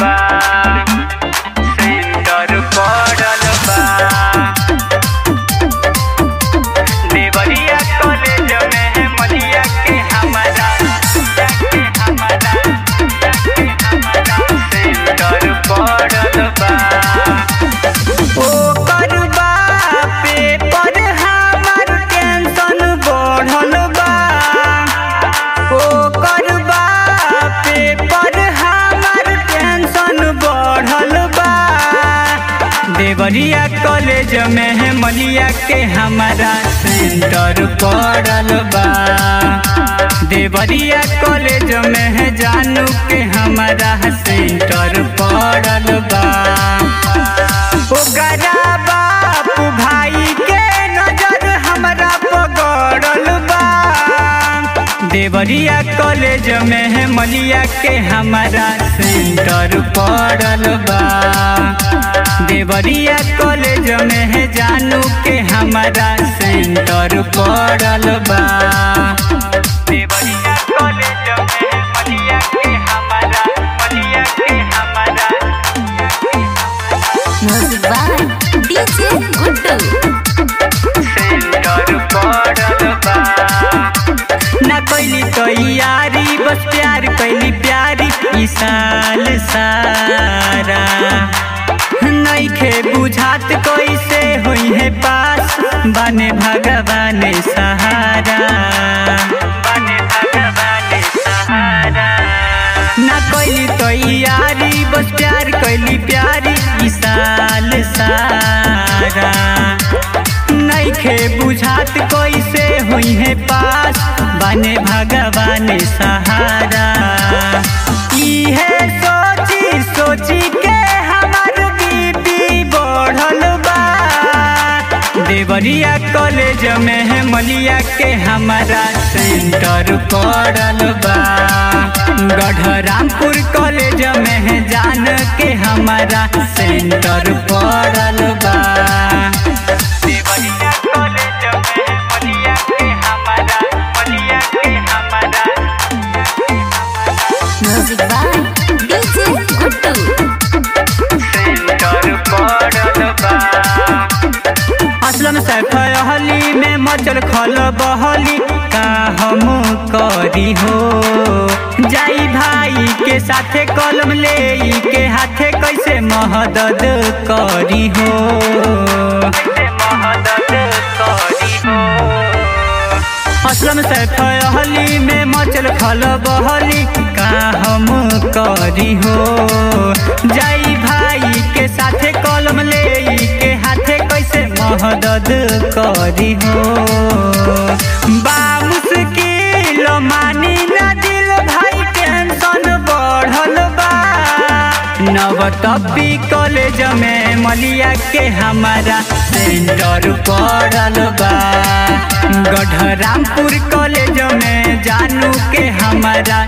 बा सेंटर पड़ल बा देवरिया कॉलेज में मलिया के हमारा के हमारा के हमारा सेंटर पड़ल बा ओकर बा पेपर हमार टेंशन बढ़ल बा ओकर बा पेपर हमार टेंशन बढ़ल बा देवरिया कॉलेज में है मलिया के हमारा सेंटर पड़ल बा देवरिया कॉलेज में है जानू के हमारा सेंटर पड़ल बा ओकरा बाप भाई के नजर हमरा पगड़ल बा देवरिया कॉलेज में है मलिया के हमारा सेंटर पड़ल बा देवरिया कॉलेज में है जानू के हमारा सेंटर पड़ल बा देवरिया कॉलेज में है मलिया के हमारा मलिया के हमारा Music by DJ Guddu. Centre पड़ल बा ना कैली तैयारी बस प्यार कैली प्यारी ई साल सारा नइखे बुझात कैसे होई है पास बने भगवान सहारा बने भगवान सहारा ना कैली तैयारी बस प्यार कैली प्यारी ई साल सारा नइखे बुझात कैसे होई है पास बने भगवान सहारा इहे सोची सोची के हमार बीपी बढ़ल बा देवरिया कॉलेज में है मलिया के हमारा सेंटर पड़ल बा गढ़रामपुर कॉलेज में है जान के हमारा सेंटर पड़ल बा देवरिया कॉलेज में है मलिया के हमारा मलिया के हमारा Music by DJ Guddu. Centre पड़ल बा असलम सैफ अहली में मचल खल बहली का हम करी हो जाई भाई के साथे कलम ले के हाथे कैसे महदद करी हो महदद करी हो असलम सैफ अहली में मचल खल बहली का हम करी हो जाई भाई के साथे कलम ले के हाथे कैसे महदद करी हो बा मुश्किल मानी ना दिल भाई टेंशन बढ़ल बा नवतपी कॉलेज में मलिया के हमारा सेंटर पड़ल बा गढ़रामपुर कॉलेज में जानू के हमारा